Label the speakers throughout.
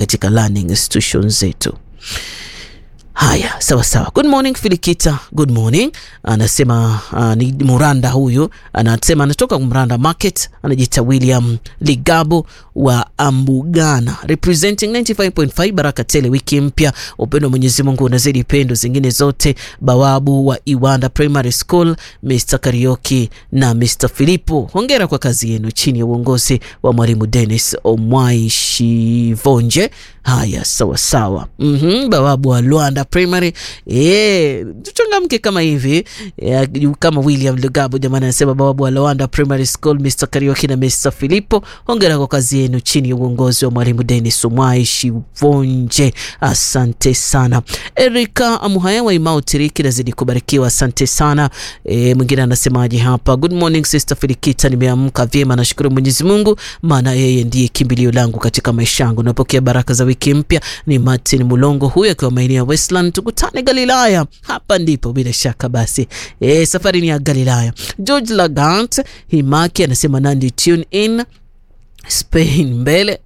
Speaker 1: katika learning institutions zetu. Haya, sawa sawa. Good morning Filikita, good morning. Anasema uh, ni Muranda huyu, anasema anatoka Muranda Market, anajiita William Ligabo wa Ambugana, representing 95.5 Baraka Tele. Wiki mpya, upendo wa Mwenyezi Mungu unazidi pendo zingine zote. Bawabu wa Iwanda Primary School, Mr Karioki na Mr Filipo, hongera kwa kazi yenu chini ya uongozi wa mwalimu Dennis Omwai Shivonje. Haya, sawa sawa. mm -hmm, bawabu wa Luanda Primary. Eh, tuchangamke kama hivi yeah, kama William Lugabo jamani, anasema bawabu wa Luanda Primary School, Mr Karioki na Mr Filipo, hongera kwa kazi yenu chini ya uongozi wa mwalimu Dennis Omwai Shivonje. Asante sana. Erika Amuhaya wa Imau Tiriki, nazidi kubarikiwa, asante sana. E, mwingine anasemaje hapa? Good morning sister Filikita, nimeamka vyema, nashukuru Mwenyezi Mungu maana yeye ndiye kimbilio langu katika maisha yangu. Napokea baraka za wiki mpya. Ni Martin Mulongo huyu akiwa maeneo ya Westland. Tukutane Galilaya, hapa ndipo bila shaka basi. E, safari ni ya Galilaya. George Lagant Himaki anasema Nandi tune in Spain mbele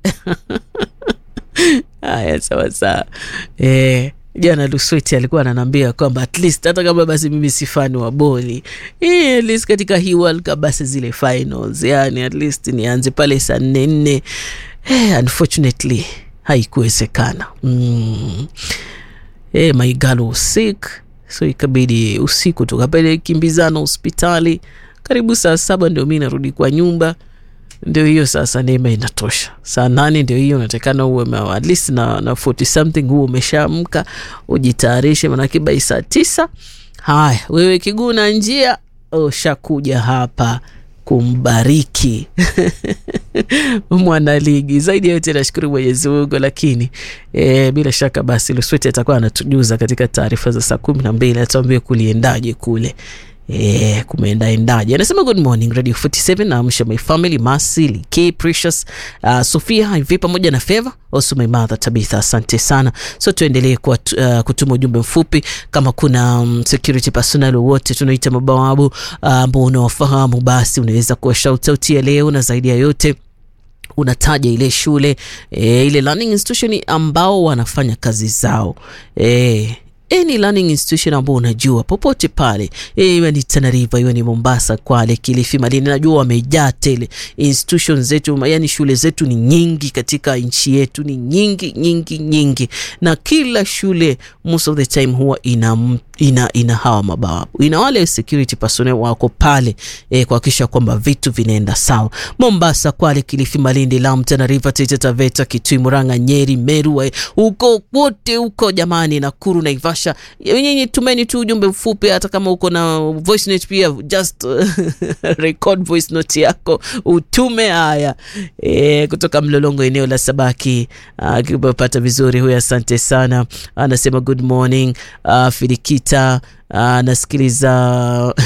Speaker 1: haya sawa sawa. E, jana Lusweti alikuwa ananiambia kwamba at least hata kama basi mimi si fani wa boli e, at least katika hii World Cup basi zile finals, yani at least nianze pale saa nne nne. Eh, unfortunately haikuwezekana. mm. Eh, my girl was sick so ikabidi usiku tukapele kimbizana hospitali karibu saa saba ndio mi narudi kwa nyumba ndio hiyo sasa, neema inatosha. Saa nane ndio hiyo unatakana uwe at least na, na 40 something huo umeshaamka ujitayarishe, manake bai saa tisa. Haya, wewe kiguna njia ushakuja hapa kumbariki mwanaligi. Zaidi ya yote nashukuru Mwenyezi Mungu, lakini e, bila shaka basi Lusweti atakuwa anatujuza katika taarifa za saa kumi na mbili atuambie kuliendaje kule Eh, kumeendaendaje? Anasema good morning Radio 47 na amsha my family Mercy, Like, Precious, uh, Sofia hivi pamoja na Favor, also my mother Tabitha, asante sana. So tuendelee kwa uh, kutuma ujumbe mfupi kama kuna um, security personnel wote tunaita mabawabu ambao uh, unawafahamu basi unaweza kuwa shout out ya leo na zaidi ya yote unataja ile shule e, ile learning institution ambao wanafanya kazi zao e, any learning institution ambao unajua popote pale, iwe ni Tana River, iwe ni Mombasa, Kwale, Kilifi, Malindi, najua wamejaa tele. Institution zetu, yani shule zetu ni nyingi katika nchi yetu, ni nyingi nyingi nyingi, na kila shule most of the time huwa ina ina, ina hawa mabawabu, ina wale security personnel wako pale e, kuhakikisha kwamba vitu vinaenda sawa. Mombasa, Kwale, Kilifi, Malindi, Lamu, Tana River, Taita Taveta, Kitui, Murang'a, Nyeri, Meru, huko wote huko jamani, Nakuru, Naivasha, nyinyi tumeni tu ujumbe mfupi, hata kama uko na voice note pia just record voice note yako utume. Haya e, kutoka Mlolongo, eneo la Sabaki, akipata vizuri huyo, asante sana. Anasema good morning uh, Filikita anasikiliza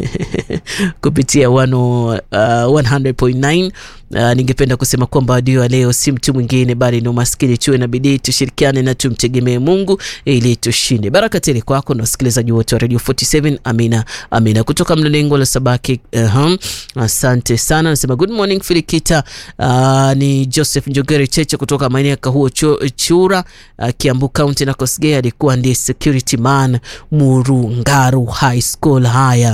Speaker 1: kupitia wano, uh, 100.9. Uh, ningependa kusema kwamba adio leo si mtu mwingine bali ni umaskini. Tuwe na bidii, tushirikiane na tumtegemee Mungu ili tushinde. Baraka tele kwako na wasikilizaji wote wa Radio 47. Amina, amina. Kutoka Mlengo la Sabaki, uh -huh. Asante sana. Nasema good morning Filikita. Uh, ni Joseph Njogeri Cheche kutoka maeneo ya Kahuo Chura, uh, Kiambu County na Kosgei. Alikuwa ndiye security man Murungaru High School. Haya,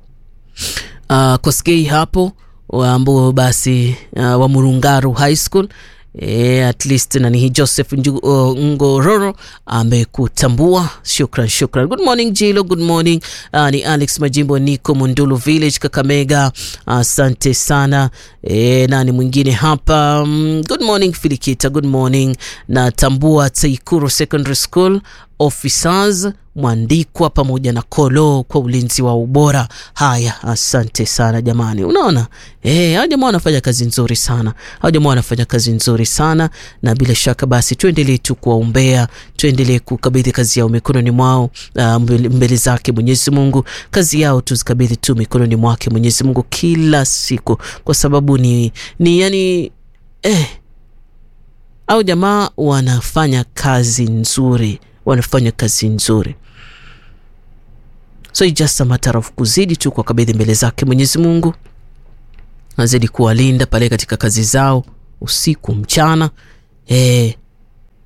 Speaker 1: uh, Kosgei hapo ambao basi uh, wa Murungaru High School E, at least nani Joseph Ngororo amekutambua. Shukran, shukran. Good morning Jilo, good morning. Uh, ni Alex Majimbo, niko Mundulu Village, Kakamega. Asante uh, sana. E, nani mwingine hapa? Um, good morning Filikita, good morning. Natambua Taikuru Secondary School officers Mwandikwa pamoja na Kolo kwa ulinzi wa ubora. Haya, asante sana jamani. Unaona eh, hao jamaa wanafanya kazi nzuri sana, hao jamaa wanafanya kazi nzuri sana, na bila shaka basi tuendelee tu kuwaombea, tuendelee kukabidhi kazi yao mikononi mwao, uh, mbele zake Mwenyezi Mungu. Kazi yao tuzikabidhi tu mikononi mwake Mwenyezi Mungu kila siku, kwa sababu ni, ni yani eh, au jamaa wanafanya kazi nzuri wanafanya kazi nzuri, so it's just a matter of kuzidi tu kwa kabidhi mbele zake Mwenyezi Mungu, azidi kuwalinda pale katika kazi zao usiku mchana, eh,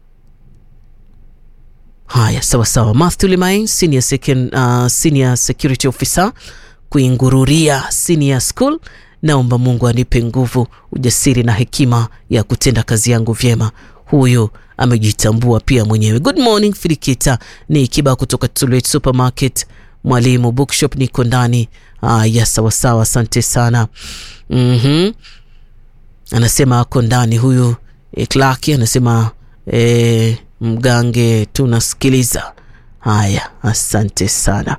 Speaker 1: Haya, sawa sawa. Matthew Limain, senior, second, uh, senior security officer kuingururia senior school. Naomba Mungu anipe nguvu, ujasiri na hekima ya kutenda kazi yangu vyema. Huyu amejitambua pia mwenyewe. Good morning Filikita, ni Kiba kutoka Tulwet Supermarket, Mwalimu Bookshop, niko ndani. Haya, sawa sawa, asante sana. mm-hmm. Anasema ako ndani huyu e, Clark anasema e, Mgange tunasikiliza. Haya, asante sana.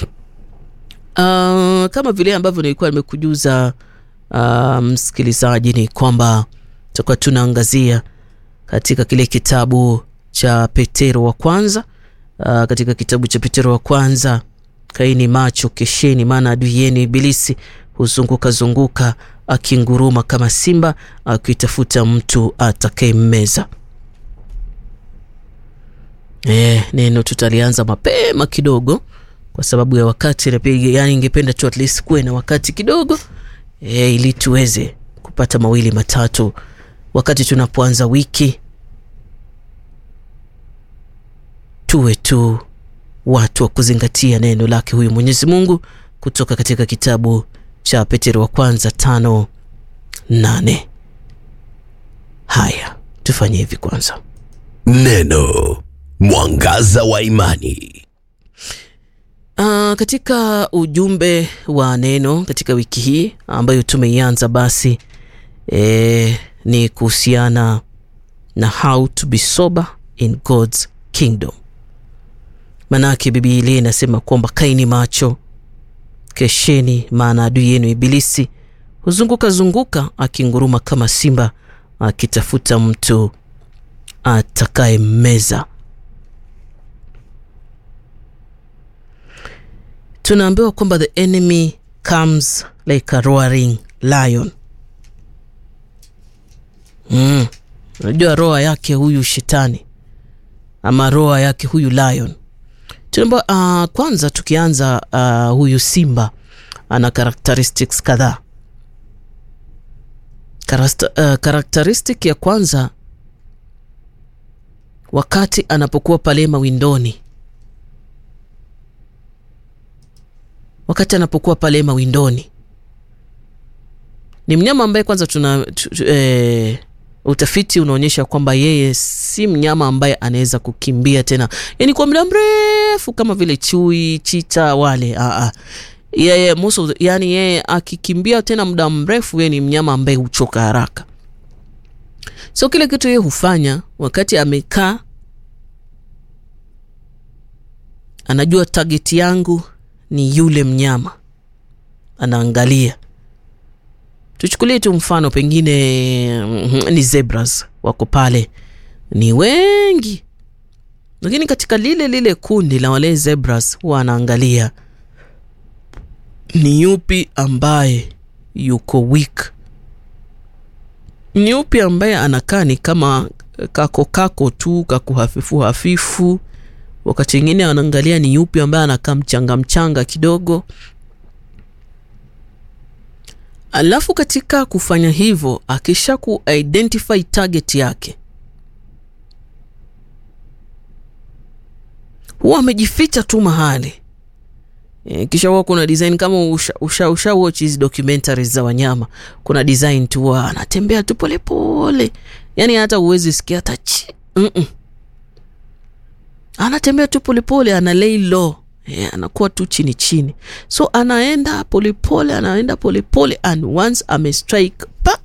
Speaker 1: Uh, kama vile ambavyo nilikuwa nimekujuza uh, msikilizaji, ni kwamba tutakuwa tunaangazia katika kile kitabu cha Petero wa kwanza uh, katika kitabu cha Petero wa kwanza, kaini macho, kesheni, maana adui yenu Ibilisi huzunguka zunguka akinguruma kama simba akitafuta mtu atakayemmeza. E, neno tutalianza mapema kidogo kwa sababu ya wakati na pia, yani ingependa tu at least kuwe na wakati kidogo e, ili tuweze kupata mawili matatu wakati tunapoanza wiki, tuwe tu watu wa kuzingatia neno lake huyu Mwenyezi Mungu kutoka katika kitabu cha Petero wa kwanza tano nane. Haya, tufanye hivi kwanza.
Speaker 2: Neno mwangaza wa imani.
Speaker 1: Uh, katika ujumbe wa neno katika wiki hii ambayo tumeianza basi e, ni kuhusiana na how to be sober in God's kingdom. Manake Biblia inasema kwamba kaini macho, kesheni, maana adui yenu Ibilisi huzunguka zunguka akinguruma kama simba akitafuta mtu atakayemmeza. Tunaambiwa kwamba the enemy comes like a roaring lion. Mm. Unajua roa yake huyu shetani ama roa yake huyu lion. Tunaambiwa uh, kwanza tukianza uh, huyu simba ana characteristics kadhaa. Uh, characteristic ya kwanza wakati anapokuwa pale mawindoni wakati anapokuwa pale mawindoni ni mnyama ambaye kwanza tuna tu, tu, e, utafiti unaonyesha kwamba yeye si mnyama ambaye anaweza kukimbia tena, yani kwa muda mrefu kama vile chui, chita wale. Aa, yeye most of the, yani yeye akikimbia tena muda mrefu, yeye ni mnyama ambaye huchoka haraka. So kile kitu yeye hufanya wakati amekaa, anajua target yangu ni yule mnyama, anaangalia. Tuchukulie tu mfano pengine ni zebras wako pale, ni wengi, lakini katika lile lile kundi la wale zebras huwa anaangalia ni yupi ambaye yuko weak, ni yupi ambaye anakaa ni kama kako kako tu kako hafifu hafifu wakati mwingine anaangalia ni yupi ambaye anakaa mchanga mchanga kidogo. Alafu katika kufanya hivyo, akisha ku identify target yake, huwa amejificha tu mahali e, kisha huwa kuna design kama usha, usha, usha watch hizi documentaries za wanyama, kuna design tu huwa anatembea tu polepole, yani hata huwezi sikia hata chi mm -mm anatembea tu polepole, ana lay low yeah, anakuwa tu chini chini, so anaenda polepole, anaenda polepole and once ame strike pa,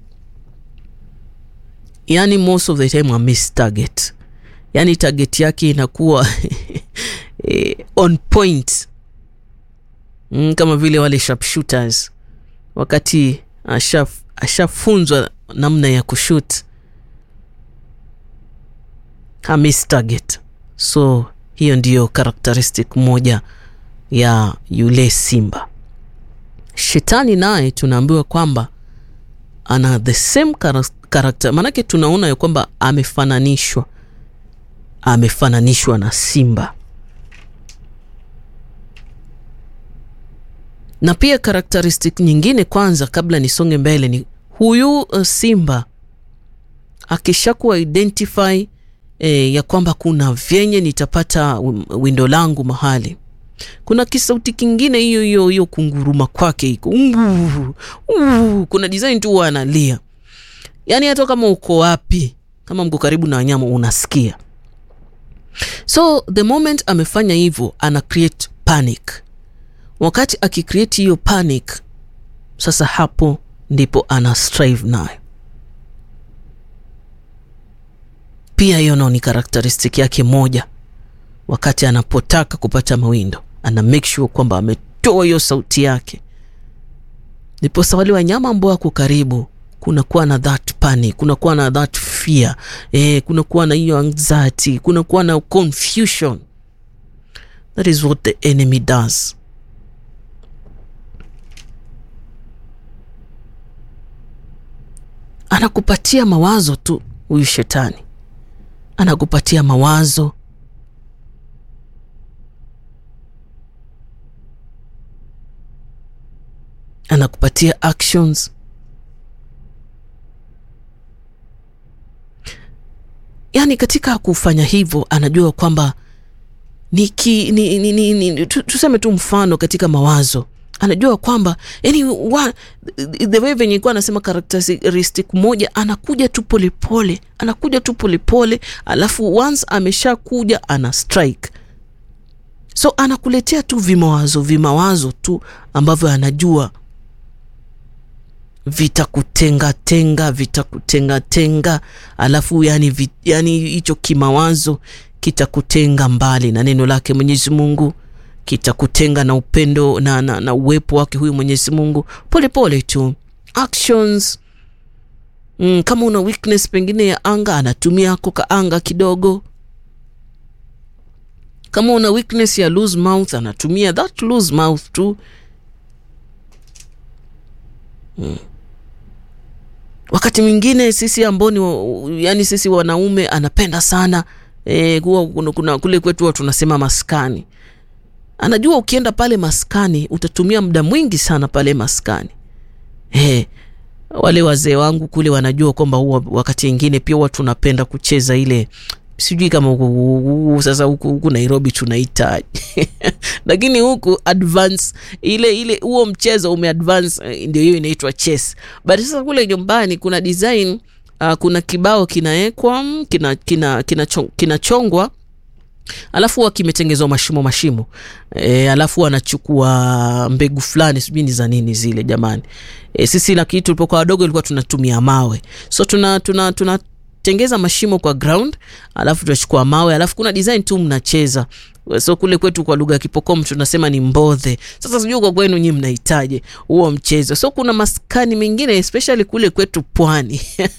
Speaker 1: yani most of the time amiss target, yani target yake inakuwa eh, on point mm, kama vile wale sharpshooters wakati ashafunzwa asha namna ya kushoot hamiss target so hiyo ndiyo characteristic moja ya yule simba. Shetani naye tunaambiwa kwamba ana the same character, maanake tunaona ya kwamba amefananishwa amefananishwa na simba, na pia characteristic nyingine, kwanza kabla nisonge mbele, ni huyu uh, simba akishakuwa identify e, ya kwamba kuna vyenye nitapata windo langu mahali kuna kisauti kingine hiyo hiyo hiyo kunguruma kwake iko uh, uh, kuna design tu huwa analia yaani hata kama uko wapi kama mko karibu na wanyama unasikia so the moment amefanya hivyo ana create panic wakati akicreate hiyo panic sasa hapo ndipo ana strive nayo pia hiyo nao ni karakteristik yake moja wakati anapotaka kupata mawindo ana make sure kwamba ametoa hiyo sauti yake ndiposa wale wanyama ambao wako karibu kunakuwa na that panic kunakuwa na that fear eh, kunakuwa na hiyo anxiety kunakuwa na confusion that is what the enemy does anakupatia mawazo tu huyu shetani anakupatia mawazo anakupatia actions yaani katika kufanya hivyo anajua kwamba niki ni, ni, ni, ni, tu, tuseme tu mfano katika mawazo anajua kwamba yani wa, the way venye kuwa anasema karakteristik moja anakuja tu polepole anakuja tu polepole alafu once ameshakuja ana strike so anakuletea tu vimawazo vimawazo tu ambavyo anajua vitakutengatenga vitakutengatenga alafu yani vi, yani hicho kimawazo kitakutenga mbali na neno lake mwenyezi mungu kitakutenga na upendo na, na, na uwepo wake huyu mwenyezi mungu polepole tu actions mm, kama una weakness pengine ya anga anatumia ako ka anga kidogo kama una weakness ya loose mouth anatumia that loose mouth tu mm. wakati mwingine sisi ambao ni yani sisi wanaume anapenda sana e, kuwa, kuna, kuna, kule kwetu huwa tunasema maskani anajua ukienda pale maskani utatumia muda mwingi sana pale maskani e, wale wazee wangu kule wanajua kwamba huwa wakati ingine pia huwa tunapenda kucheza ile sijui kama huku, huku, sasa huku, huku nairobi tunaita lakini huku advance ile ile huo mchezo umeadvance ndio hiyo inaitwa chess but sasa kule nyumbani kuna design uh, kuna kibao kinawekwa kinachongwa kina, kina, kina, kina alafu huwa kimetengezwa mashimo mashimo e, alafu anachukua mbegu fulani sijui ni za nini zile jamani e, sisi lakini tulipokuwa wadogo ilikuwa tunatumia mawe so tuna tuna tuna tengeza mashimo kwa ground alafu tunachukua mawe alafu kuna design tu mnacheza so kule kwetu kwa lugha ya kipokom tunasema ni mbodhe sasa sijui kwa kwenu nyi mnahitaje huo mchezo so kuna maskani mengine especially kule kwetu pwani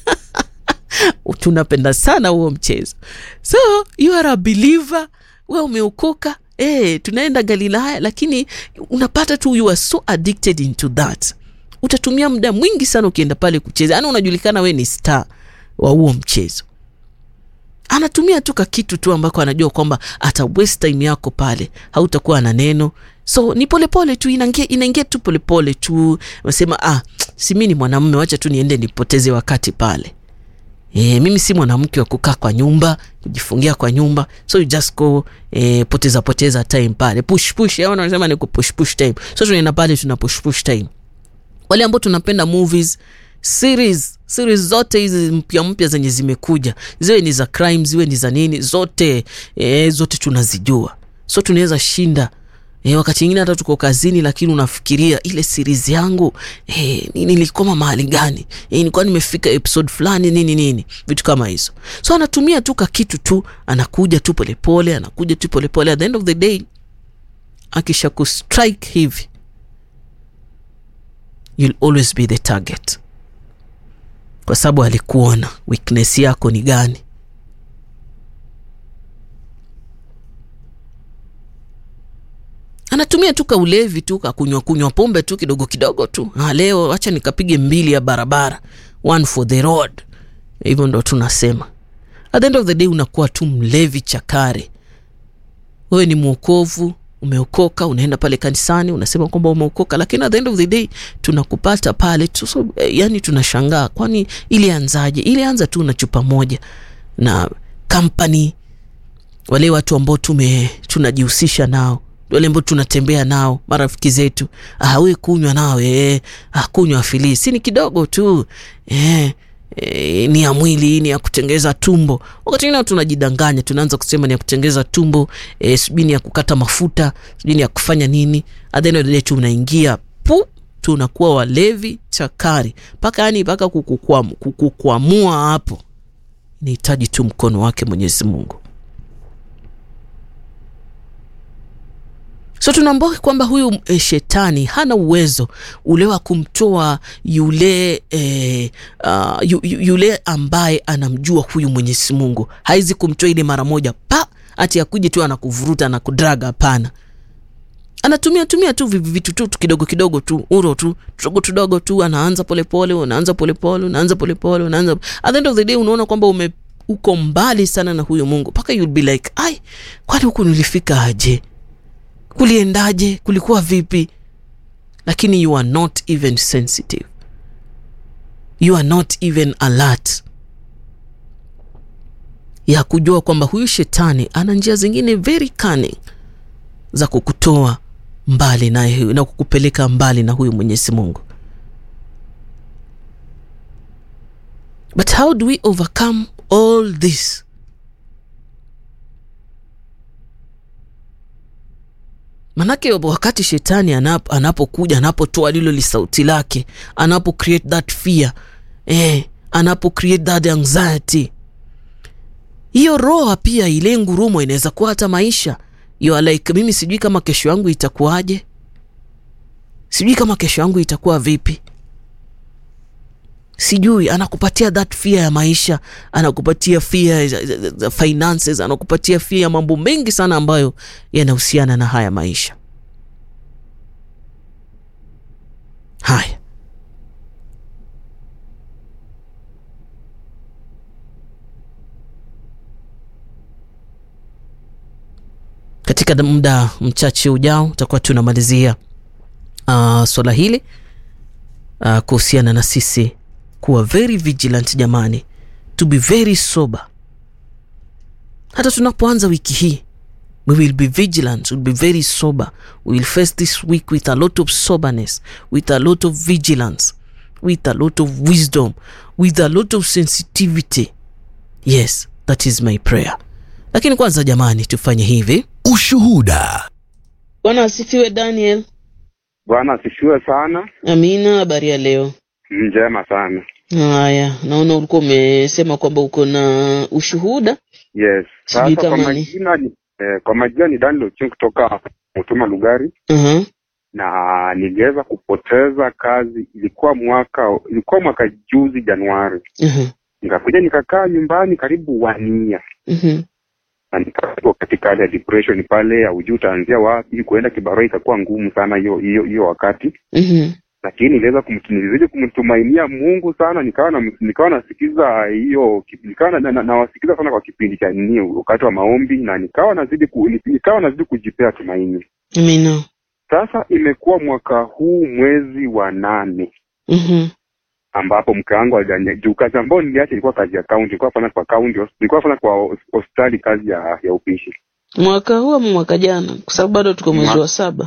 Speaker 1: tunapenda sana huo mchezo so you are a believer we umeokoka e, tunaenda galilaya lakini unapata tu you are so addicted into that utatumia muda mwingi sana ukienda pale kucheza yaani unajulikana we ni star wa huo mchezo anatumia tu kakitu tu ambako anajua kwamba ata waste time yako pale hautakuwa na neno so ni polepole tu inaingia inaingia tu polepole tu nasema ah si mi ni mwanamume wacha tu niende nipoteze wakati pale E, mimi si mwanamke wa kukaa kwa nyumba kujifungia kwa nyumba so you just go e, poteza poteza time pale push push au wanasema ni push push time so tunaenda pale tuna push push time wale ambao tunapenda movies series series zote hizi mpya mpya zenye zimekuja ziwe ni za crime ziwe ni za nini zote e, zote tunazijua so tunaweza shinda E, wakati ingine hata tuko kazini lakini unafikiria ile series yangu e, nilikoma mahali gani e, nilikuwa nimefika episode fulani nini nini vitu kama hizo so anatumia tu kakitu tu anakuja tu polepole anakuja tu polepole at the end of the day akisha kustrike hivi you'll always be the target kwa sababu alikuona weakness yako ni gani anatumia tu kaulevi tu kakunywa kunywa pombe tu kidogo kidogo tu ha, leo acha nikapige mbili ya barabara one for the road hivyo ndo tunasema at the end of the day unakuwa tu mlevi chakare wewe ni mwokovu umeokoka unaenda pale kanisani unasema kwamba umeokoka lakini at the end of the day tunakupata pale tu so, eh, yani tunashangaa kwani ilianzaje ilianza tu na chupa moja na company wale watu ambao tume tunajihusisha nao wale ambao tunatembea nao marafiki zetu ah, we kunywa nawe eh, ah, kunywa filii si ni kidogo tu eh, eh, ni ya mwili ni ya kutengeza tumbo wakati ingine tunajidanganya tunaanza kusema ni ya kutengeza tumbo eh, sijui ni ya kukata mafuta sijui ni ya kufanya nini at the end of the day tu unaingia pu tunakuwa walevi chakari mpaka yani mpaka kukukwam- kukukwamua hapo inahitaji tu mkono wake mwenyezi mungu so tunaambua kwamba huyu e, shetani hana uwezo ule wa kumtoa yule e, uh, yu, yu- yule ambaye anamjua huyu mwenyezi mungu haizi kumtoa ile mara moja pa ati akuje tu anakuvuruta na kudraga hapana anatumia tumia tu vi- vitu tu tu kidogo kidogo tu uro tu tudogo tudogo tu anaanza polepole unaanza polepole unaanza polepole unaanza at the end of the day unaona kwamba ume uko mbali sana na huyo mungu mpaka you'll be like ai kwani huku nilifika aje kuliendaje kulikuwa vipi lakini you are not even sensitive you are not even alert ya kujua kwamba huyu shetani ana njia zingine very cunning za kukutoa mbali na, na kukupeleka mbali na huyu mwenyezi mungu but how do we overcome all this manake wakati shetani anap, anapokuja anapotoa lilo lisauti lake anapo create that fear eh, anapo create that anxiety hiyo roho pia ile ngurumo inaweza kuwa hata maisha you are like mimi sijui kama kesho yangu itakuwaje sijui kama kesho yangu itakuwa vipi sijui anakupatia that fear ya maisha anakupatia fear za- za- za finances anakupatia fear ya mambo mengi sana ambayo yanahusiana na haya maisha haya katika muda mchache ujao tutakuwa tunamalizia uh, swala hili uh, kuhusiana na sisi kuwa very vigilant jamani to be very sober hata tunapoanza wiki hii we will be vigilant we'll be very sober we will face this week with a lot of soberness with a lot of vigilance with a lot of wisdom with a lot of sensitivity yes that is my prayer lakini kwanza jamani tufanye hivi
Speaker 2: Ushuhuda.
Speaker 1: bwana asifiwe daniel
Speaker 3: Bwana asifiwe sana.
Speaker 1: amina habari ya leo
Speaker 3: Njema sana.
Speaker 1: haya naona ulikuwa umesema kwamba uko na ushuhuda
Speaker 3: Yes.
Speaker 1: Sijui
Speaker 3: Sasa kwa
Speaker 1: kama ni-
Speaker 3: majina ni eh, kwa majina ni Daniel Ochung kutoka Mutuma Lugari
Speaker 1: uh-huh.
Speaker 3: na niliweza kupoteza kazi, ilikuwa mwaka ilikuwa mwaka juzi Januari.
Speaker 1: Uh-huh.
Speaker 3: Nikakuja nikakaa nyumbani karibu wania
Speaker 1: Uh-huh.
Speaker 3: na nikawa katika hali ya depression pale, haujui utaanzia wapi. Kuenda kibarua ikakuwa ngumu sana hiyo hiyo hiyo wakati
Speaker 1: Uh-huh.
Speaker 3: lakini niliweza kumtu- nilizidi kumtumainia Mungu sana, nikawa na nikawa nasikiza hiyo kipi- nikawa na, na, nawasikiza sana kwa kipindi cha nini wakati wa maombi, na nikawa nazidi ku, nikawa nazidi kujipea tumaini.
Speaker 1: amina
Speaker 3: Sasa imekuwa mwaka huu mwezi wa nane
Speaker 1: uh-huh.
Speaker 3: ambapo mke wangu alijani- juu kazi ambayo niliacha ilikuwa kazi ya kaunti, nilikuwa nafanya kwa kaunti, nilikuwa nafanya kwa hos- hospitali kazi ya ya upishi.
Speaker 1: mwaka huu ama mwaka jana kwa sababu bado tuko mwezi
Speaker 3: Mwa-
Speaker 1: wa saba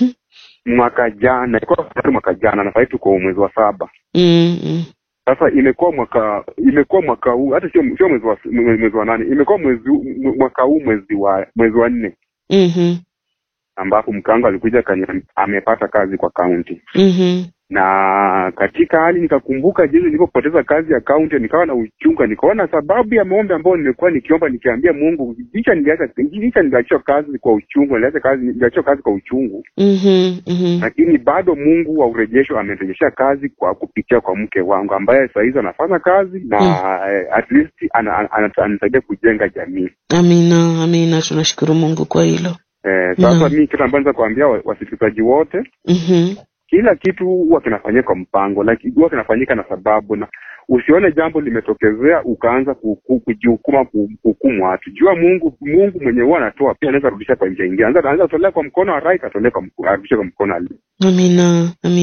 Speaker 3: Mwaka jana ilikuwa hospitali mwaka jana, na sasa tuko mwezi wa saba.
Speaker 1: mm-hmm.
Speaker 3: sasa imekuwa mwaka imekuwa mwaka huu hata sio sio mwezi wa mwe- mwezi wa nane imekuwa mwezi huu- mwe- mwaka huu mwezi wa mwezi wa nne
Speaker 1: Mm-hmm.
Speaker 3: ambapo mkango alikuja kani amepata kazi kwa kaunti
Speaker 1: Mm-hmm.
Speaker 3: na katika hali nikakumbuka jinsi nilipopoteza kazi ya kaunti nikawa na uchunga nikaona sababu ya maombi ambayo nimekuwa nikiomba nikiambia mungu licha niliacha licha niliachia kazi kwa uchungu niliacha kazi niliachia kazi kwa uchungu
Speaker 1: Mm-hmm. Mm-hmm.
Speaker 3: lakini bado mungu wa urejesho amenirejeshea kazi kwa kupitia kwa mke wangu ambaye sahizi anafanya kazi na eh, at least ana- ana- ana- ananisaidia kujenga jamii
Speaker 1: amina amina tunashukuru mungu kwa hilo
Speaker 3: eh, sasa
Speaker 1: Naam.
Speaker 3: mi kitu ambayo naweza kuambia wa- wasikilizaji wote
Speaker 1: mm-hmm.
Speaker 3: kila kitu huwa kinafanyika kwa mpango like, huwa kinafanyika na sababu na usione jambo limetokezea ukaanza ku- ku- kujihukuma ku- kuhukumu watu jua mungu mungu mwenye huwa anatoa pia anaweza rudisha kwa njia ingine anaweza anaweza tolea kwa mkono wa right atolea kwa mko- arudishe kwa mkono wa left.
Speaker 1: amina amina
Speaker 3: Sa-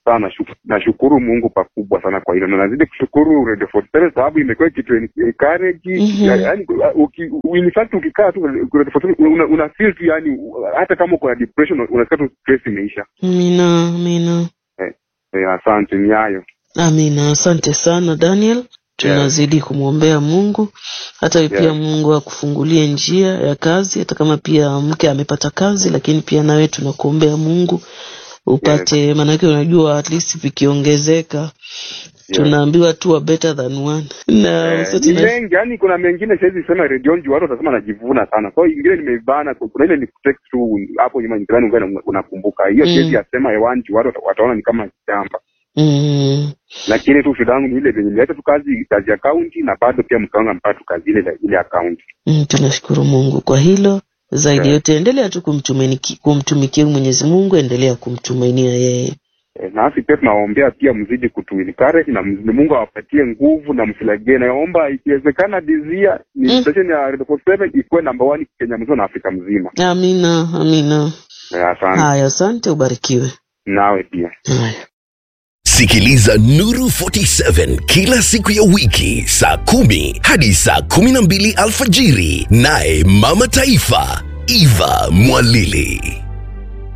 Speaker 3: sana nashu- nashukuru mungu pakubwa sana kwa hilo na nazidi kushukuru radio 47 sababu imekuwa kitu encourage
Speaker 1: Mhm.
Speaker 3: ya- yaani uki, in fact ukikaa tu radio 47 una, una feel tu yani hata kama uko na depression unasikia tu stress imeisha
Speaker 1: amina amina
Speaker 3: eh, asante ni hayo
Speaker 1: amina asante sana daniel tunazidi kumwombea mungu hata yeah. pia
Speaker 3: Yeah.
Speaker 1: mungu akufungulie njia ya kazi hata kama pia mke amepata kazi lakini pia nawe tunakuombea mungu upate maanake unajua at least vikiongezeka tunaambiwa tu a better than one na
Speaker 3: Eh,
Speaker 1: so
Speaker 3: ni
Speaker 1: tuna-
Speaker 3: mengi yani kuna mengine siwezi sema redionji watu watasema najivuna sana so ingine nimeibana kuna ile ni kutext tu hapo nyuma nikidhani ungana unakumbuka hiyo
Speaker 1: Mm.
Speaker 3: siwezi yasema hewanji watu wata- wataona ni kama shamba
Speaker 1: mm,
Speaker 3: lakini tu shida yangu ni ile venye nileta tu kazi kazi ya kaunti na bado pia mkaanga mpaka tu kazi ile ile akaunti
Speaker 1: mm, tunashukuru mungu kwa hilo zaidi
Speaker 3: Yeah.
Speaker 1: yote endelea tu kumtumaini- kumtumikia mwenyezi mungu endelea kumtumainia yeye
Speaker 3: Eh, nasi pia tunawaombea pia mzidi kutuencourage na mzidi Mungu awapatie nguvu na msilagee. Naomba ikiwezekana dizia ni
Speaker 1: Mm.
Speaker 3: station ya Radio 47 ikuwe namba 1 Kenya mzima na Afrika mzima.
Speaker 1: amina amina
Speaker 3: Eh, Asante
Speaker 1: haya asante ubarikiwe
Speaker 3: nawe pia.
Speaker 1: haya
Speaker 2: Sikiliza Nuru 47 kila siku ya wiki saa kumi hadi saa kumi na mbili alfajiri, naye Mama Taifa Eva Mwalili.